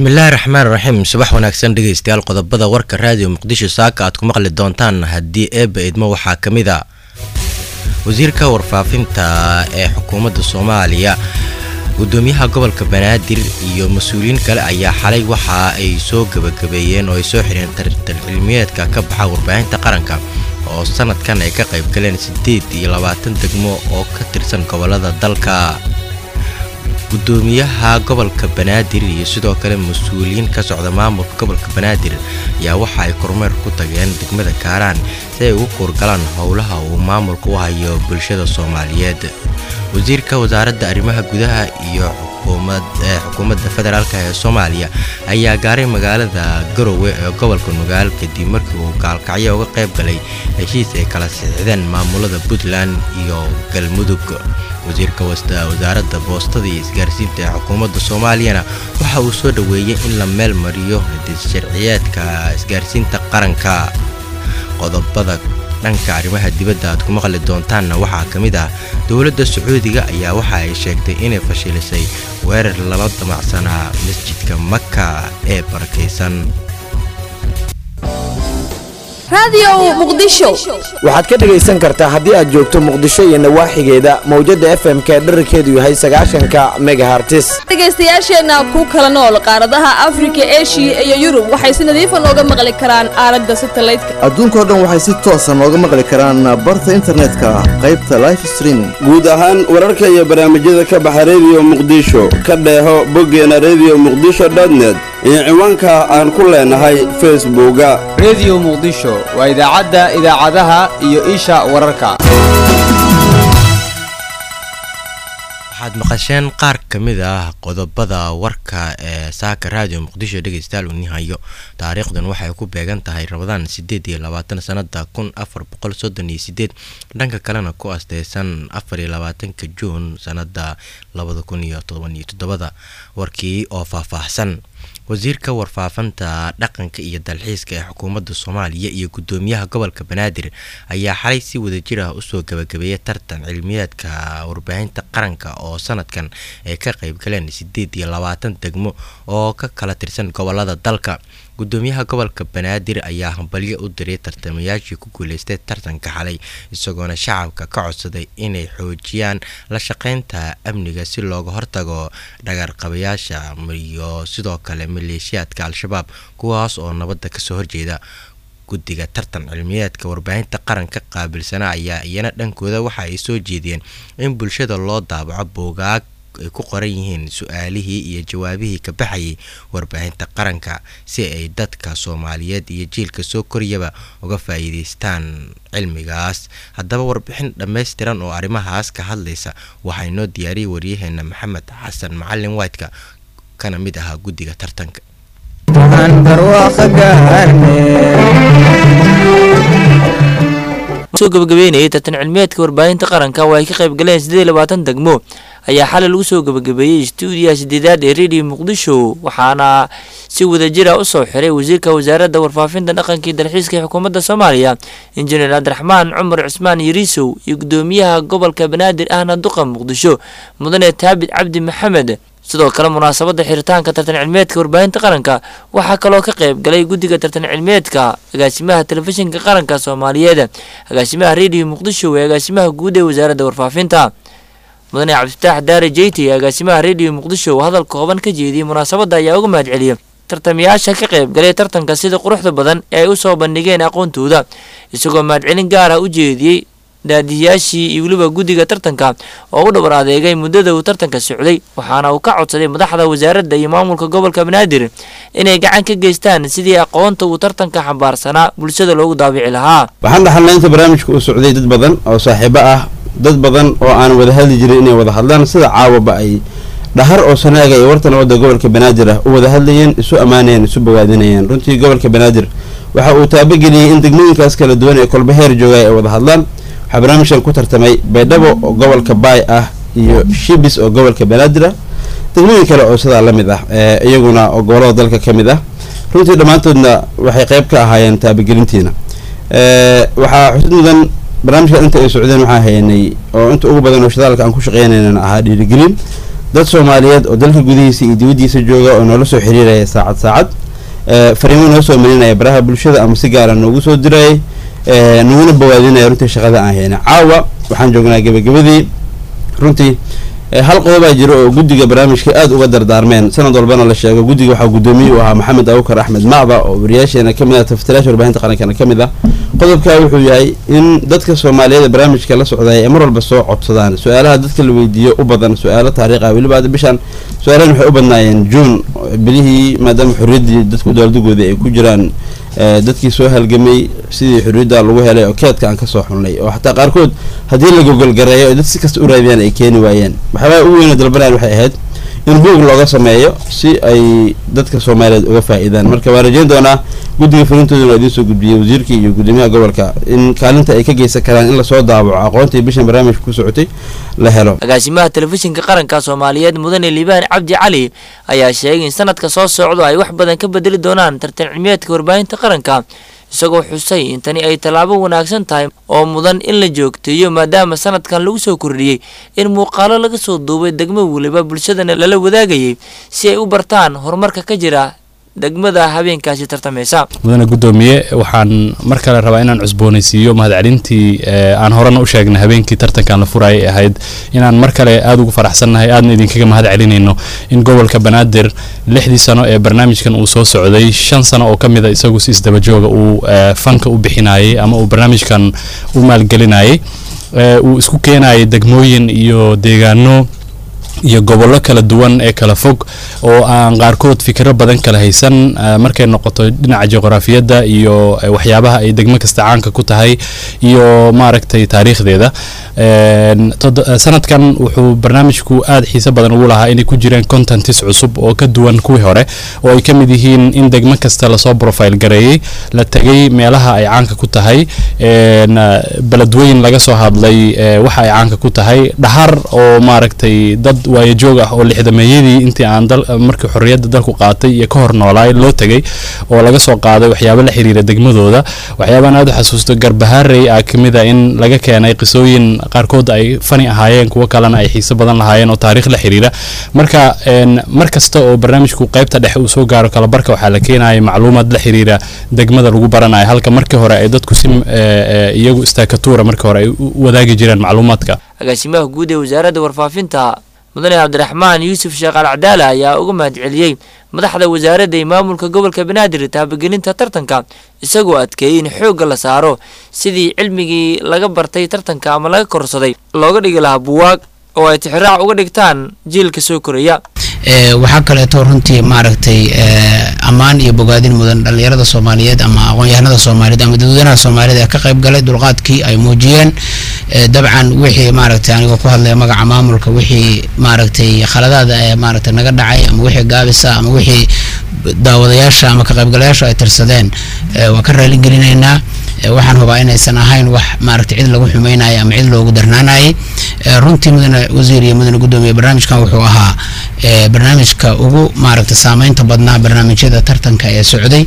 bismillaahi raxmaan raxiim subax wanaagsan dhegeystayaal qodobada warka raadiyo muqdisho saaka aad ku maqli doontaan haddii eebba idmo waxaa ka mid a wasiirka warfaafinta ee xukuumadda soomaaliya gudoomiyaha gobolka banaadir iyo mas-uuliyiin kale ayaa xalay waxa ay soo gabagabeeyeen oo ay soo xireen tarxilmiyeedka ka baxa warbaahinta qaranka oo sanadkan ay ka qayb galeen siddeed iyo labaatan degmo oo ka tirsan gobolada dalka gudoomiyaha gobolka banaadir iyo sidoo kale mas-uuliyiin ka socda maamulka gobolka banaadir ayaa waxa ay kormeer ku tageen degmada kaaraan si ay ugu kuurgalaan howlaha uu maamulka u hayo bulshada soomaaliyeed wasiirka wasaaradda arrimaha gudaha iyo xukuumadda federaalk ee soomaaliya ayaa gaaray magaalada garowe ee gobolka nugaal kadib markii uu gaalkacyo uga qayb galay heshiis ay kala sixdeen maamulada puntland iyo galmudug wasiirka wasaaradda boostada iyo isgaarsiinta ee xukuumadda soomaaliyana waxa uu soo dhoweeyey in la meel mariyo sharciyeedka isgaarsiinta qaranka qodobada dhanka arrimaha dibadda aad ku maqli doontaanna waxaa ka mid ah dowladda sacuudiga ayaa waxa ay sheegtay inay fashilisay weerar lala damacsanaa masjidka maka ee barakaysan waxaad ka dhegaysan kartaa haddii aad joogto muqdisho iyo nawaaxigeeda mawjadda f m ka dherarkeedu yahay sagaashanka megahartis dhegaystayaasheenna ku kala nool qaaradaha afrika eshiya iyo yurub waxay si nadiifa nooga maqli karaan aalada satalaydka adduunkao dhan waxay si toosa nooga maqli karaan barta internetka qaybta life streaming guud ahaan wararka iyo barnaamijyada ka baxa rediyo muqdisho ka dheeho boggeena rediyo muqdisho dotnet iyo ciwaanka aan ku leenahay facebooka rediyo muqdisho waa idaacadda idaacadaha iyo isha wararka waxaad maqasheen qaar ka mid ah qodobada warka ee saaka raadiyo muqdisho dhegeystayaal uu nihayo taariikhdan waxay ku beegan tahay rabadaan sideed iyo labaatan sanada kun afar boqol soddon iyo sideed dhanka kalena ku asteysan afar iyo labaatanka juun sanada labada kun iyo toban iyo toddobada warkii oo faahfaahsan wasiirka warfaafinta dhaqanka iyo dalxiiska ee xukuumadda soomaaliya iyo gudoomiyaha gobolka banaadir ayaa xalay si wadajir ah usoo gabagabeeyay tartan cilmiyeedka warbaahinta qaranka oo sanadkan ay ka qayb galeen sideed iyo labaatan degmo oo ka kala tirsan gobolada dalka gudoomiyaha gobolka banaadir ayaa hambalyo u diray tartamayaashii ku guuleystay tartanka xalay isagoona shacabka ka codsaday inay xoojiyaan la shaqeynta amniga si looga hortago dhagarqabayaasha iyo sidoo kale maleeshiyaadka al-shabaab kuwaas oo nabadda kasoo horjeeda guddiga tartan cilmiyeedka warbaahinta qaranka qaabilsana ayaa iyana dhankooda waxa ay soo jeediyeen in bulshada loo daabaco boogaag ay ku qoran yihiin su-aalihii iyo jawaabihii ka baxayay warbaahinta qaranka si ay dadka soomaaliyeed iyo jiilka soo koriyaba uga faa'iideystaan cilmigaas haddaba warbixin dhammaystiran oo arrimahaas ka hadlaysa waxaa inoo diyaariyay waryaheena maxamed xasan macalin whiteka kana mid ahaa guddiga tartanka soo gabagabeynayay tartan cilmiyeedka warbaahinta qaranka oo ay ka qayb galeen siddeed iyo labaatan degmo ayaa xalay lagu soo gabagabeeyey stuudiyaha sideedaad ee rediyo muqdisho waxaana si wadajira u soo xiray wasiirka wasaaradda warfaafinta dhaqanka iyo dalxiiska ee xukuumadda soomaaliya injineer cabdiraxmaan cumar cusmaan yariisow iyo gudoomiyaha gobolka banaadir ahna duqa muqdisho mudane taabid cabdi maxamed sidoo kale munaasabadda xiritaanka tartan cilmiyeedka warbaahinta qaranka waxaa kaloo ka qayb galay guddiga tartan cilmiyeedka agaasimaha telefishinka qaranka soomaaliyeed agaasimaha rediyo muqdisho ee agaasimaha guud ee wasaaradda warfaafinta mudane cabdifataax daare jeyti ee agaasimaha rediyo muqdisho oo hadal kooban ka jeediyey munaasabadda ayaa uga mahad celiyay tartamayaasha ka qayb galay tartanka sida quruxda badan ee ay u soo bandhigeen aqoontooda isagoo mahadcelin gaar ah u jeediyey daadiyaashii iyo weliba guddiga tartanka oo u dhabar adeegay muddada uu tartanka socday waxaana uu ka codsaday madaxda wasaaradda iyo maamulka gobolka banaadir inay gacan ka geystaan sidii aqoonta uu tartanka xambaarsanaa bulshada loogu daabici lahaa waxaan dhaxalnay inta barnaamijka uu socday dad badan oo saaxiibo ah dad badan oo aan wada hadli jirin inay wada hadlaan sida caawaba ay dhahar oo sanaaga iyo wartan wadda gobolka banaadir ah u wada hadlayeen isu ammaanayeen isu bogaadinayeen runtii gobolka banaadir waxa uu taabageliyey in degmooyinkaas kala duwan ee kolba heer joogay ay wada hadlaan waxaa barnaamijkan ku tartamay baydhabo oo gobolka baay ah iyo shibis oo gobolka banaadir ah degmooyin kale oo sidaa la mid ah iyaguna oo gobolada dalka ka mid ah runtii dhammaantoodna waxay qayb ka ahaayeen taabagelintiina waxaa xusid mudan barnaamijka inta ay socdeen waxaa haynay oo inta ugu badan oo shidaalka aan ku shaqeynaynana ahaa dhiirigelin dad soomaaliyeed oo dalka gudihiisa iyo dibaddiisa jooga oo noola soo xiriiraya saacad saacad fariimo noo soo marinaya baraha bulshada ama si gaara noogu soo dirayay naguna bawaadinaya runtii shaqada aan hayna caawa waxaan joognaa gebagabadii runtii hal qodobaa jira oo guddiga barnaamijka aada uga dardaarmeen sanad walbana la sheego guddiga waxaa guddoomiye u ahaa maxamed abukar axmed macda oo wariyaasheena kamid ah tafatiraasha warbaahinta qarankana ka mid ah qodobkaa wuxuu yahay in dadka soomaaliyeed barnaamijka la socday ay mar walba soo codsadaan su-aalaha dadka la weydiiyo u badan su-aalo taariikh ah weliba hadda bishaan su-aalahan waxay u badnaayeen juun bilihii maadaama xorriyaddii dadku dowladdagoodii ay ku jiraan dadkii soo halgamay sidii xorriyadda lagu helay oo keedka aan kasoo xulnay oo xataa qaarkood haddii la gogolgareeyo oo dad si kasta u raadiyaan ay keeni waayeen waxyaabaha ugu weyna dalbanayaan waxay ahayd in buog looga sameeyo si ay dadka soomaaliyeed uga faa-iidaan marka waan rajeyn doonaa guddiga fulintooduna idiin soo gudbiyey wasiirka iyo guddoomiyaha gobolka in kaalinta ay ka geysan karaan in lasoo daabaco aqoontii bishan barnaamijka ku socotay la helo agaasimaha telefishinka qaranka soomaaliyeed mudane liibaan cabdi cali ayaa sheegay in sanadka soo socdo ay wax badan ka bedeli doonaan tartan cilmiyeedka warbaahinta qaranka isagoo xusay in tani ay tallaabo wanaagsan tahay oo mudan in la joogteeyo maadaama sanadkan lagu soo kordhiyey in muuqaalo laga soo duubay degmo weliba bulshadana lala wadaagayay si ay u bartaan horumarka ka jira degmada habeenkaasi tartamaysa mudane guddoomiye waxaan mar kale rabaa inaan cusboonaysiiyo mahadcelintii aan horena u sheegnay habeenkii tartankan la furayay ahayd inaan mar kale aada ugu faraxsannahay aadna idinkaga mahad celinayno in gobolka banaadir lixdii sano ee barnaamijkan uu soo socday shan sano oo ka mid a isagu si isdabajooga uu fanka u bixinayay ama uu barnaamijkan u maalgelinayay uu isku keenayay degmooyin iyo deegaano iyo gobollo kala duwan ee kala fog oo aan qaarkood fikiro badan kala haysan markay noqoto dhinaca juqraafiyadda iyo waxyaabaha ay degmo kasta caanka ku tahay iyo maaragtay taariikhdeeda sanadkan wuxuu barnaamijku aada xiise badan ugu lahaa inay ku jireen contentis cusub oo ka duwan kuwii hore oo ay ka mid yihiin in degmo kasta lasoo profile gareeyey la tegay meelaha ay caanka ku tahay beledweyn laga soo hadlay waxa ay caanka ku tahay dhahar oo maaragtay dad waayajoog ah oo lixdameeyadii intii aan markii xorriyadda dalku qaatay iyo ka hor noolaay loo tegay oo laga soo qaaday waxyaabo la xiriira degmadooda waxyaabaan aada u xasuusto garbaharey ah kamid a in laga keenay qisooyin qaarkood ay fani ahaayeen kuwo kalena ay xiise badan lahaayeen oo taariikh la xiriira marka mar kasta oo barnaamijku qaybta dhexe uu soo gaaro kalabarka waxaa la keenaya macluumaad la xiriira degmada lagu baranayo halka markii hore ay dadku si iyagu istaakatuura markii hore ay u wadaagi jireen macluumaadka agaasimaha guud ee wasaaradda warfaafinta mudane cabdiraxmaan yuusuf sheekh al cadaala ayaa uga mahad celiyey madaxda wasaaradda iyo maamulka gobolka banaadir taabagelinta tartanka isagoo adkeeyey in xoogga la saaro sidii cilmigii laga bartay tartanka ama laga korsaday looga dhigi lahaa buwaag oo ay tixraac uga dhigtaan jiilka soo koraya waxaa kaleeto runtii maaragtay ammaan iyo bogaadin mudan dhallinyarada soomaaliyeed ama aqoon-yahanada soomaaliyeed ama dadweynaha soomaaliyed ee ka qayb galay dulqaadkii ay muujiyeen dabcan wixii maaragtay anigoo ku hadlaya magaca maamulka wixii maaragtay khaladaada ee maaragtay naga dhacay ama wixii gaabisa ama wixii daawadayaasha ama ka qaybgalayaashu ay tirsadeen waan ka raaligelinaynaa waxaan hubaa inaysan ahayn wax maaragtay cid lagu xumeynaya ama cid loogu darnaanayay runtii mudane wasiir iyo mudane guddoomiye barnaamijkan wuxuu ahaa barnaamijka ugu maaragtay saameynta badnaa barnaamijyada tartanka ee socday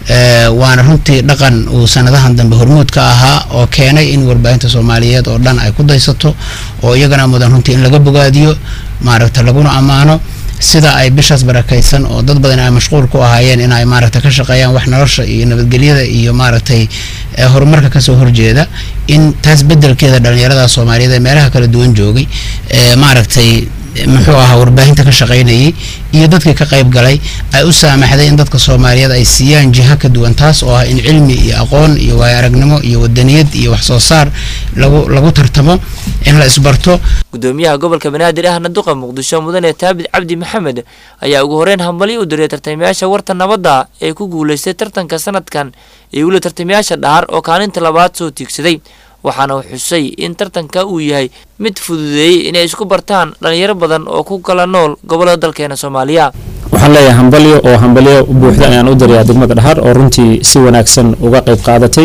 waana runtii dhaqan uu sanadahan dambe hormuud ka ahaa oo keenay in warbaahinta soomaaliyeed oo dhan ay ku daysato oo iyagana mudan runtii in laga bogaadiyo maaragta laguna ammaano sida ay bishaas barakaysan oo dad badan ay mashquul ku ahaayeen in ay maaragtay ka shaqeeyaan wax nolosha iyo nabadgelyada iyo maaragtay horumarka kasoo horjeeda in taas bedelkeeda dhalinyarada soomaaliyeed ee meelaha kala duwan joogay maaragtay muxuu ahaa warbaahinta ka shaqaynayay iyo dadkii ka qayb galay ay u saamaxday in dadka soomaaliyeed ay siiyaan jiha ka duwan taas oo ah in cilmi iyo aqoon iyo waayo aragnimo iyo wadaniyad iyo wax soo saar lagu lagu tartamo in la isbarto gudoomiyaha gobolka banaadir ahna duqa muqdisho mudane taabid cabdi maxamed ayaa ugu horeyn hambalyo u diray tartamayaasha warta nabadda ee ku guulaystay tartanka sanadkan iyo weli tartamayaasha dhahar oo kaalinta labaad soo tiigsaday waxaana uu xusay in tartanka uu yahay mid fududeeyey inay isku bartaan dhalinyaro badan oo ku kala nool gobollada dalkeena soomaaliya waxaan leeyahay hambalyo oo hambalyo buuxda ayaan u dirayaa degmada dhahar oo runtii si wanaagsan uga qayb qaadatay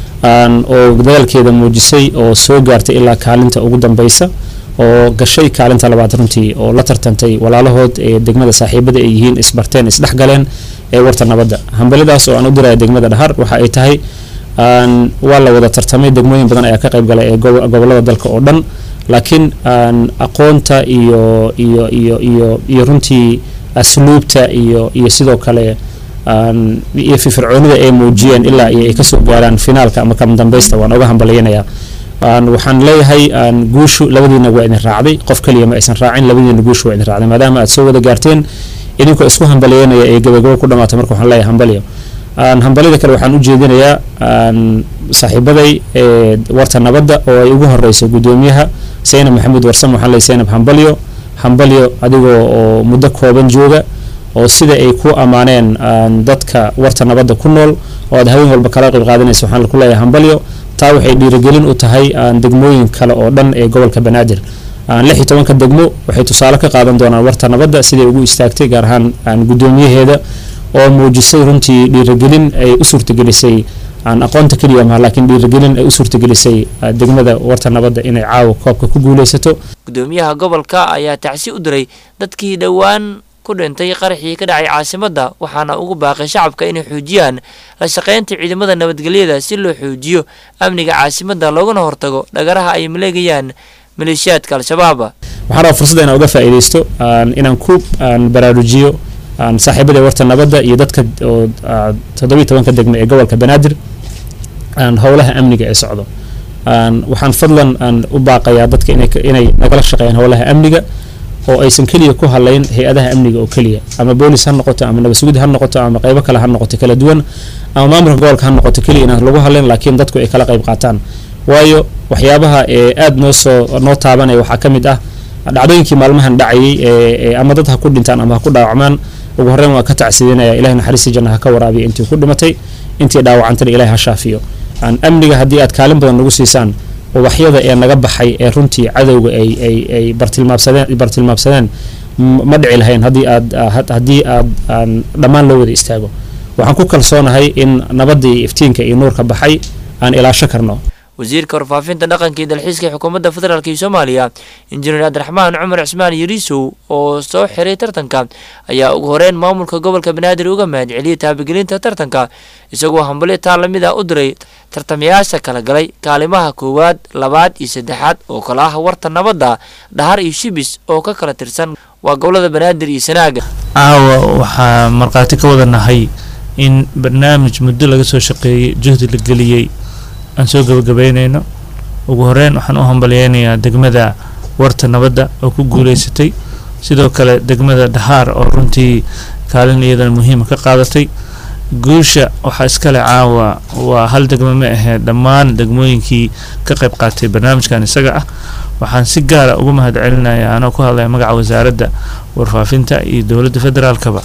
oo dadaalkeeda muujisay oo soo gaartay ilaa kaalinta ugu dambeysa oo gashay kaalinta labaad runtii oo la tartantay walaalahood ee degmada saaxiibada ay yihiin isbarteen isdhexgaleen ee warta nabadda hambalyadaas oo aan u diraya degmada dhahar waxa ay tahay waa la wada tartamay degmooyin badan ayaa ka qayb galay ee gobolada dalka oo dhan laakiin aqoonta iyo iyo iyo iyo iyo runtii asluubta iyo iyo sidoo kale iyo firfircoonida ay muujiyeen ilaa iyo ay kasoo gaaraan finaalka ama kama dambaysta waan oga hambalyanayaa waxaan leeyahay guushu labadiina waa idin raacday qof kaliya ma aysan raacin labadiina guushu waa idin raacday maadaama aad soo wada gaarteen idinkoo isku hambalyanaya ee gabagabo ku dhamaata marka waxaan leeyahay hambalyo hambalyada kale waxaan u jeedinayaa saaxiibaday ee warta nabadda oo ay ugu horeyso gudoomiyaha saynab maxamuud warsam waxaan leeyahay saynab hambalyo hambalyo adigoo oo muddo kooban jooga oo sida ay ku ammaaneen dadka warta nabadda ku nool oo aad haween walba kala qayb qaadanaysa waxaan ku leeyahay hambalyo taa waxay dhiirigelin u tahay degmooyin kale oo dhan ee gobolka banaadir lix iyo tobanka degmo waxay tusaale ka qaadan doonaan warta nabadda siday ugu istaagtay gaar ahaan gudoomiyaheeda oo muujisay runtii dhiirigelin ay u suurtagelisay aan aqoonta keliya maha laakiin dhiirigelin ay u suurtagelisay degmada warta nabadda inay caawa koobka ku guuleysato gudoomiyaha gobolka ayaa tacsi u diray dadkii dhowaan ku dhintay qaraxii ka dhacay caasimadda waxaana ugu baaqay shacabka inay xoojiyaan la shaqaynta ciidamada nabadgelyada si loo xoojiyo amniga caasimadda loogana hortago dhagaraha ay maleegayaan maleeshiyaadka al-shabaab waxaan rabaa fursadda inaan uga faa'iidaysto inaan ku baraarujiyo saaxiibada warta nabadda iyo dadka oo toddobiyi tobanka degme ee gobolka banaadir howlaha amniga ee socdo waxaan fadlan u baaqayaa dadka inay nagala shaqeeyaan howlaha amniga oo aysan keliya ku hadlayn hay-adaha amniga oo keliya ama boolis ha noqoto ama nabasugid ha noqoto ama qeybo kale ha noqoto kala duwan ama maamulka gobolka ha noqoto keliya inaan lagu hadlayn laakiin dadku ay kala qayb qaataan waayo waxyaabaha ee aada noo soo noo taabanaya waxaa ka mid ah dhacdooyinkii maalmahan dhacayay ee ama dad ha ku dhintaan ama ha ku dhaawacmaan ugu horreyn waa ka tacsiidinaya ilahay naxariistii janna ha ka waraabiya intii ku dhimatay intii dhaawacantana ilahay ha shaafiyo amniga haddii aad kaalin badan nagu siisaan ubaxyada ee naga baxay ee runtii cadowga ay ay ay bartilmaamsadeen bartilmaamsadeen ma dhici lahayn haddii aad haddii aad aan dhammaan loo wada istaago waxaan ku kalsoonahay in nabadda iyo iftiinka iyo nuurka baxay aan ilaasho karno wasiirka warfaafinta dhaqanka iyo dalxiiska ee xukuumadda federaalk iyo soomaaliya injineer cabdiraxmaan cumar cismaan yariisow oo soo xiray tartanka ayaa ugu horeyn maamulka gobolka banaadir uga mahadceliyay taabagelinta tartanka isagoo hambalyo taa lamid ah u diray tartamayaasha kala galay kaalimaha koowaad labaad iyo saddexaad oo kale ah warta nabadda dhahar iyo shibis oo ka kala tirsan waa gobolada banaadir iyo sanaaga caawa waxaa markhaati ka wada nahay in barnaamij muddo laga soo shaqeeyey juhdi la geliyey aan soo gabagabeynayno ugu horeyn waxaan u hambalyeynayaa degmada warta nabadda oo ku guuleysatay sidoo kale degmada dhahaar oo runtii kaalin iyadana muhiima ka qaadatay guusha waxaa iskale caawa waa hal degmo ma ahee dhammaan degmooyinkii ka qayb qaatay barnaamijkan isaga ah waxaan si gaara ugu mahad celinaya anoo ku hadlaya magaca wasaaradda warfaafinta iyo dowladda federaalkaba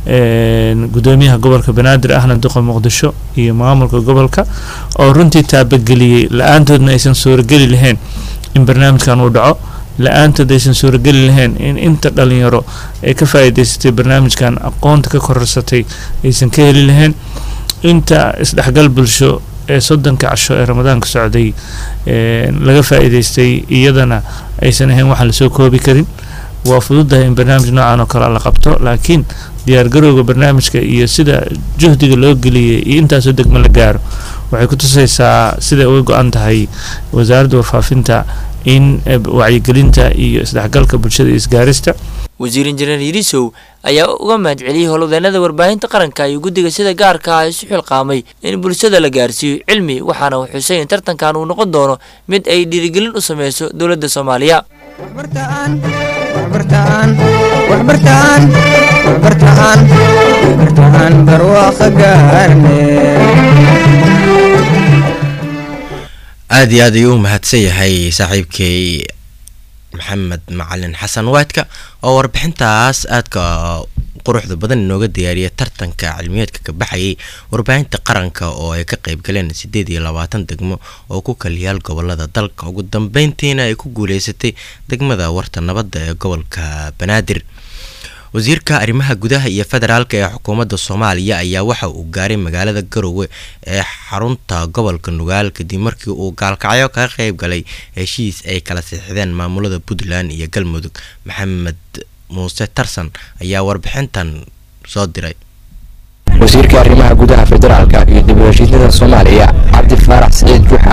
gudoomiyaha gobolka banaadir ahna duqa muqdisho iyo maamulka gobolka oo runtii taabageliyey la-aantoodna aysan suurageli lahayn in barnaamijkan uu dhaco la-aantood aysan suurageli lahayn in inta dhalinyaro ay ka faa'iidaysatay barnaamijkan aqoonta ka korarsatay aysan ka heli lahayn inta isdhexgal bulsho ee soddonka casho ee ramadaanka socday laga faa'iidaystay iyadana aysan ahayn waxaan lasoo koobi karin waa fududahay in barnaamij noocan oo kale la qabto laakiin diyaargarowga barnaamijka iyo sida juhdiga loo geliyay iyo intaasoo degmo la gaaro waxay ku tusaysaa siday uga go-an tahay wasaaradda warfaafinta in wacyigelinta iyo isdhexgalka bulshada iyo isgaarista wasiir injineer yirisow ayaa uga mahadceliyey howlwadeenada warbaahinta qaranka iyo guddiga sida gaarka ah isu xilqaamay in bulshada la gaarsiiyo cilmi waxaana uu xusay in tartankan uu noqon doono mid ay dhiirigelin u sameyso dowladda soomaaliya aada iyo aad ayuu u mahadsan yahay saaxiibkay maxamed macalin xasan waadka oo warbixintaas aadka quruxda badan inooga diyaariya tartanka cilmiyeedka ka baxayay warbaahinta qaranka oo ay ka qayb galeen sideed iyo labaatan degmo oo ku kaliyaal gobolada dalka ugu dambeyntiina ay ku guuleysatay degmada warta nabadda ee gobolka banaadir wasiirka arrimaha gudaha iyo federaalka ee xukuumadda soomaaliya ayaa waxa uu gaaray magaalada garowe ee xarunta gobolka nugaal kadib markii uu gaalkacyo kaga qayb galay heshiis ay kala siixdeen maamulada puntland iyo galmudug maxamed muuse tarsan ayaa warbixintan soo diray wasiirka arrimaha gudaha federaalka iyo dib u heshiisyada soomaaliya cabdi faarax saciid juuxa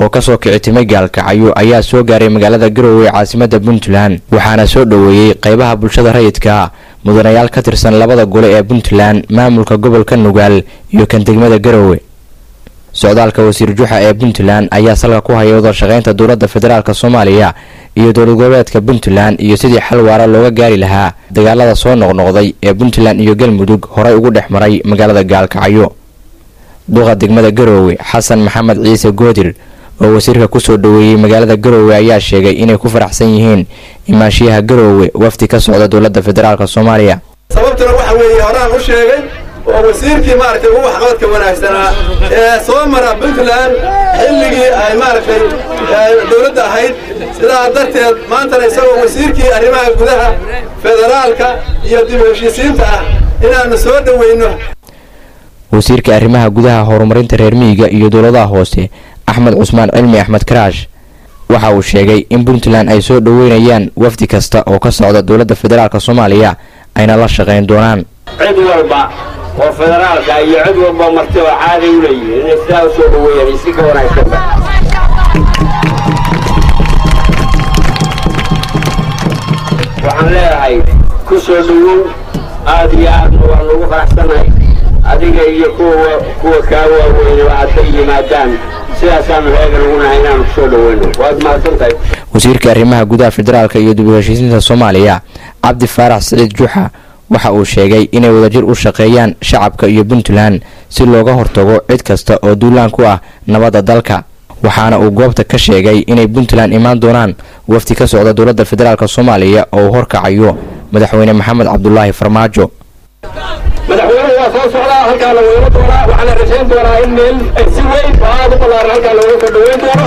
oo kasoo kicitimay gaalkacyo ayaa soo gaaray magaalada garowe ee caasimada puntland waxaana soo dhoweeyey qeybaha bulshada rayidka mudanayaal ka tirsan labada gole ee puntland maamulka gobolka nugaal iyo kan degmada garowe socdaalka wasiir juxa ee puntland ayaa salka ku haya wada shaqeynta dowladda federaalk soomaaliya iyo dowlad goboleedka puntland iyo sidii xal waara looga gaari lahaa dagaalada soo noqnoqday ee puntland iyo galmudug horey ugu dhex maray magaalada gaalkacyo duqa degmada garowe xasan maxamed ciise goodir oo wasiirka kusoo dhoweeyey magaalada garowe ayaa sheegay inay ku faraxsan yihiin imaanshiyaha garowe wafdi ka socda dowladda federaalk soomaaliya sababtuna waxa weeye horaan u sheegay oo wasiirkii maaragtay ugu waxqabadka wanaagsanaa ee soo mara puntland xilligii ay maaragtay dowladda ahayd sidaa darteed maantana isagoo wasiirkii arrimaha gudaha federaalka iyo dib u heshiisiinta ah inaannu soo dhoweyno wasiirka arrimaha gudaha horumarinta reer miyiga iyo dowladaha hoose axmed cusmaan cilmi axmed karaash waxa uu sheegay in puntland ay soo dhoweynayaan wafdi kasta oo ka socda dowladda federaalk soomaaliya ayna la shaqayn doonaan cid walba oo federaalka iyo cid walba marti oo caadi u leeyihiin inay sidaa u soo dhoweeyaan si ka wanaagsanba waxaan leedahay ku soo dhowow aad iyo aadna waan ugu faraxsanahay adiga iyo kuwa kuwa kaa waaweynaba hadday yimaadaan sidaasaanu heegan ugu nahay inaanu kusoo dhoweyno waad mahadsan tahay wasiirka arrimaha gudaha federaalk iyo dib u heshiisiinta soomaaliya cabdi faarax siciid juxa waxa uu sheegay inay wadajir u shaqeeyaan shacabka iyo puntland si looga hortago cid kasta oo duulaan ku ah nabadda dalka waxaana uu goobta ka sheegay inay puntland imaan doonaan wafdi ka socda dowladda federaalk soomaaliya oo uu horkacayo madaxweyne maxamed cabdulaahi farmaajo madaxweynuhu waa soo socdaa halkaa la weyno doonaa waxaana rajayn doonaa in meel si weyn oo aad u ballaaran halkaa looga soo dhoweyn doono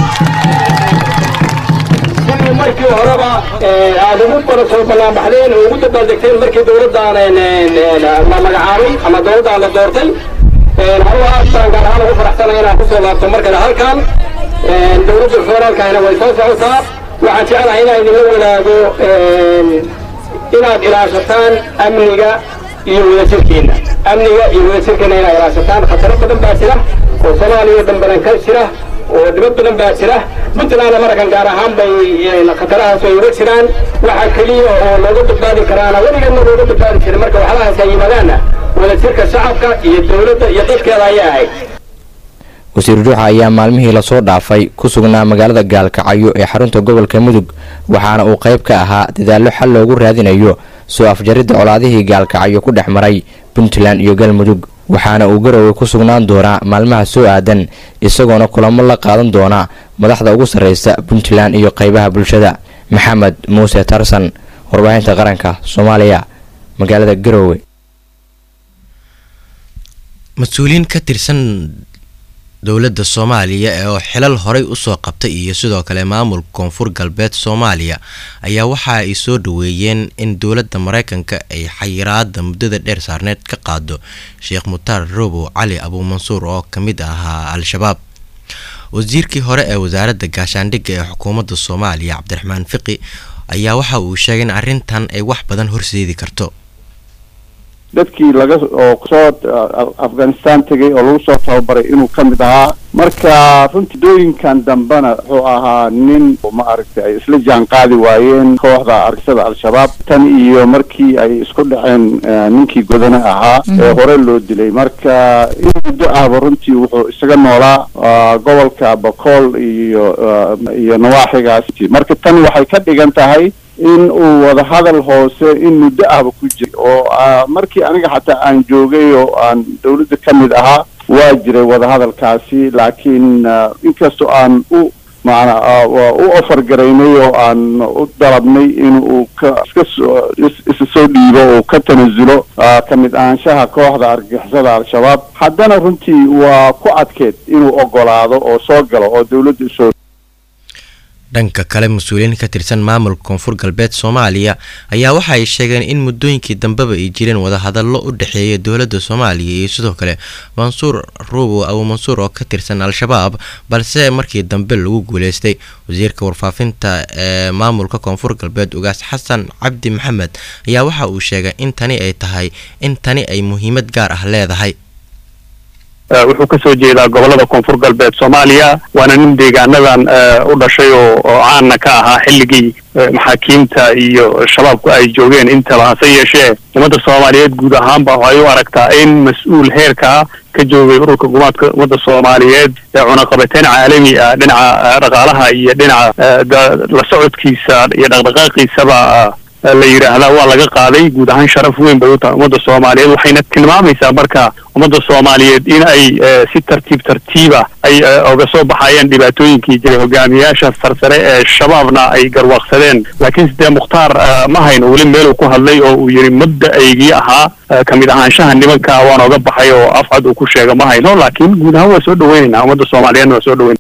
sidii markii horeba aad ugu bara soo ballaanbaxdeen oo ugu dabaaldegteen markii dowladdan la magacaabay ama dowladdan la doortay anugu aad baan gaar ahaan ugu faraxsanay inaan kusoo laabto mar kale halkan dowladda federaalkahina way soo socotaa waxaan jeclahay inaan idinla wadaago inaad ilaashataan amniga iyo wadajirkiina amniga iyo wadajirkiina inaad ilaashataan khataro badan baa jira oo soomaaliya dambanan ka jira oo dhibad badan baa jira puntlandna markan gaar ahaan bay khatarahaas ay uga jiraan waxa keliya oo looga badbaadi karaana weligeedna looga badbaadi jiray marka waxlahaas ay yimaadaanna wadajirka shacabka iyo dowladda iyo dadkeeda ayay ahayd wasiir juuxa ayaa maalmihii lasoo dhaafay ku sugnaa magaalada gaalkacyo ee xarunta gobolka mudug waxaana uu qayb ka ahaa dadaallo xal loogu raadinayo soo afjaridda colaadihii gaalkacyo ku dhex maray puntland iyo galmudug waxaana uu garowe ku sugnaan doonaa maalmaha soo aadan isagoona kulamo la qaadan doona madaxda ugu sarreysa puntland iyo qaybaha bulshada maxamed muuse tarsan warbaahinta qaranka soomaaliya magaalada garowe mas-uuliyiin ka tirsan dowladda soomaaliya ee oo xilal horey usoo qabtay iyo sidoo kale maamulka koonfur galbeed soomaaliya ayaa waxa ay soo dhaweeyeen in dowladda mareykanka ay xayiraada muddada dheer saarneed ka qaado sheekh mutaar robow cali abuumansuur oo ka mid ahaa al-shabaab wasiirkii hore ee wasaaradda gaashaandhigga ee xukuumadda soomaaliya cabdiraxmaan fiqi ayaa waxa uu sheegay in arrintan ay wax badan horseedi karto dadkii laga oo soo afghanistan tegay oo lagu soo tababaray inuu ka mid ahaa marka runtii dooyinkan dambena wuxuu ahaa nin ma aragtay ay isla jaan qaadi waayeen kooxda argixisada al-shabaab tan iyo markii ay isku dhaceen ninkii godane ahaa ee hore loo dilay marka in muddo ahba runtii wuxuu isaga noolaa gobolka bakool iyo iyo nawaaxigaas marka tan waxay ka dhigan tahay in uu wadahadal hoose in muddo ahba ku jiray oo markii aniga xataa aan joogay oo aan dawladda ka mid ahaa waa jiray wadahadalkaasi laakiin inkastoo aan u maana u ofar garaynay oo aan u dalabnay in uu ka iska soo isa soo dhiibo oo ka tanasulo ka mid ahaanshaha kooxda argixisada al-shabaab haddana runtii waa ku adkeed inuu ogolaado oo soo galo oo dawladda usoo dhanka kale mas-uuliyiin ka tirsan maamulka koonfur galbeed soomaaliya ayaa waxa ay sheegeen in muddooyinkii dambeba ay jireen wadahadallo u dhexeeya dowladda soomaaliya iyo sidoo kale mansuur ruubow abu mansuur oo ka tirsan al-shabaab balse markii dambe lagu guuleystay wasiirka warfaafinta ee maamulka koonfur galbeed ugaas xasan cabdi maxamed ayaa waxa uu sheegay in tani ay tahay in tani ay muhiimad gaar ah leedahay wuxuu kasoo jeedaa gobolada koonfur galbeed soomaaliya waana nin deegaanadan u dhashay oo oo caana ka ahaa xilligii maxaakiimta iyo shabaabku ay joogeen intaba hase yeeshee ummadda soomaaliyeed guud ahaanba waxay u aragtaa in mas-uul heerkaa ka joogay ururka gumaadka ummadda soomaaliyeed ee cunaqabateyn caalami ah dhinaca dhaqaalaha iyo dhinaca la socodkiisa iyo dhaqdhaqaaqiisaba la yidhaahdaa waa laga qaaday guud ahaan sharaf weyn bay u tahay ummadda soomaaliyeed waxayna tilmaamaysaa marka ummadda soomaaliyeed in ay si tartiib tartiiba ay oga soo baxayeen dhibaatooyinkii jiray hogaamiyaasha sarsare ee shabaabna ay garwaaqsadeen laakiin sidee mukhtaar ma hayno weli meeluu ku hadlay oo uu yidhi mudda aygii ahaa ka mid ahaanshaha nimanka waan oga baxay oo afcad uu ku sheega ma hayno laakiin guud ahaan waa soo dhaweynaynaa ummadda soomaaliyeedna waa soo dhaweyn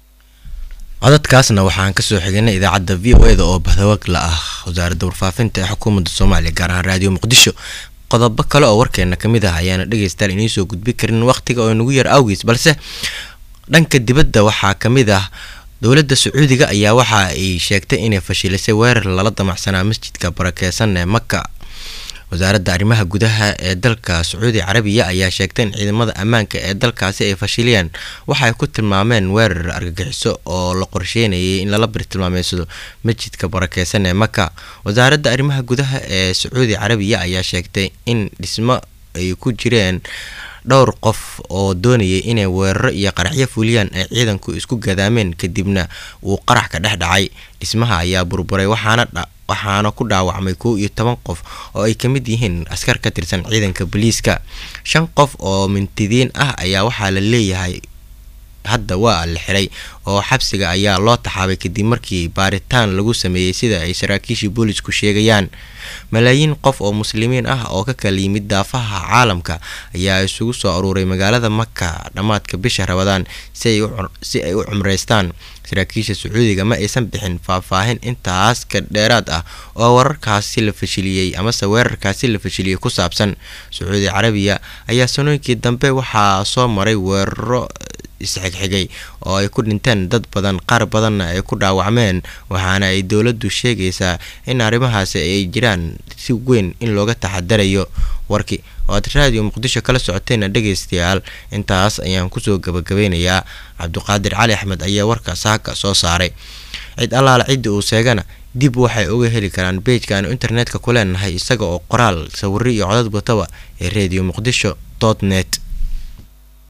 codadkaasna waxaan kasoo xignay idaacadda v o eda oo bahdawaagla ah wasaaradda warfaafinta ee xukuumadda soomaaliya gaar ahaan raadiyo muqdisho qodobo kale oo warkeena kamid ah ayaana dhegeystayaal inii soo gudbi karin waqtiga oo nagu yar awgiis balse dhanka dibadda waxaa kamid ah dowladda sacuudiga ayaa waxa ay sheegtay inay fashilisay weerar lala damacsanaa masjidka barakeysan ee maka wasaaradda arrimaha gudaha ee dalka sacuudi carabiya ayaa sheegtay in ciidamada ammaanka ee dalkaasi ay fashiliyeen waxay ku tilmaameen weerar argagixiso oo la qorsheynayay in lala birtilmaameysado masjidka barakeysan ee maka wasaaradda arrimaha gudaha ee sacuudi carabiya ayaa sheegtay in dhismo ay ku jireen dhowr qof oo doonayay inay weeraro iyo qaraxyo fuliyaan ay ciidanku isku gadaameen kadibna uu qarax ka dhex dhacay dhismaha ayaa burburay waxaana waxaana ku dhaawacmay kow iyo toban qof oo ay ka mid yihiin askar ka tirsan ciidanka booliiska shan qof oo mintidiin ah ayaa waxaa la leeyahay hadda waa la xiray oo xabsiga ayaa loo taxaabay kadib markii baaritaan lagu sameeyey sida ay saraakiishii boolisku sheegayaan malaayiin qof oo muslimiin ah oo ka kala yimid daafaha caalamka ayaa isugu soo aruuray magaalada maka dhammaadka bisha rabadaan si ay u cumreystaan saraakiisha sacuudiga ma aysan bixin faahfaahin intaas ka dheeraad ah oo wararkaasi la fashiliyey amase weerarkaasi la fashiliyey ku saabsan sacuudi carabiya ayaa sanooyinkii dambe waxaa soo maray weeraro isxigxigay oo ay ku dhinteen dad badan qaar badanna ay ku dhaawacmeen waxaana ay dowladdu sheegaysaa in arrimahaasi ay jiraan si weyn in looga taxadarayo warkii oo aad raadiyo muqdisho kala socoteena dhegaystayaal intaas ayaan kusoo gabagabeynayaa cabdiqaadir cali axmed ayaa warka saaka soo saaray cid allaala cidda uu sheegana dib waxay uga heli karaan beejkaanu internetka ku leenahay isaga oo qoraal sawiro iyo codad wataba ee reediyo muqdisho dot net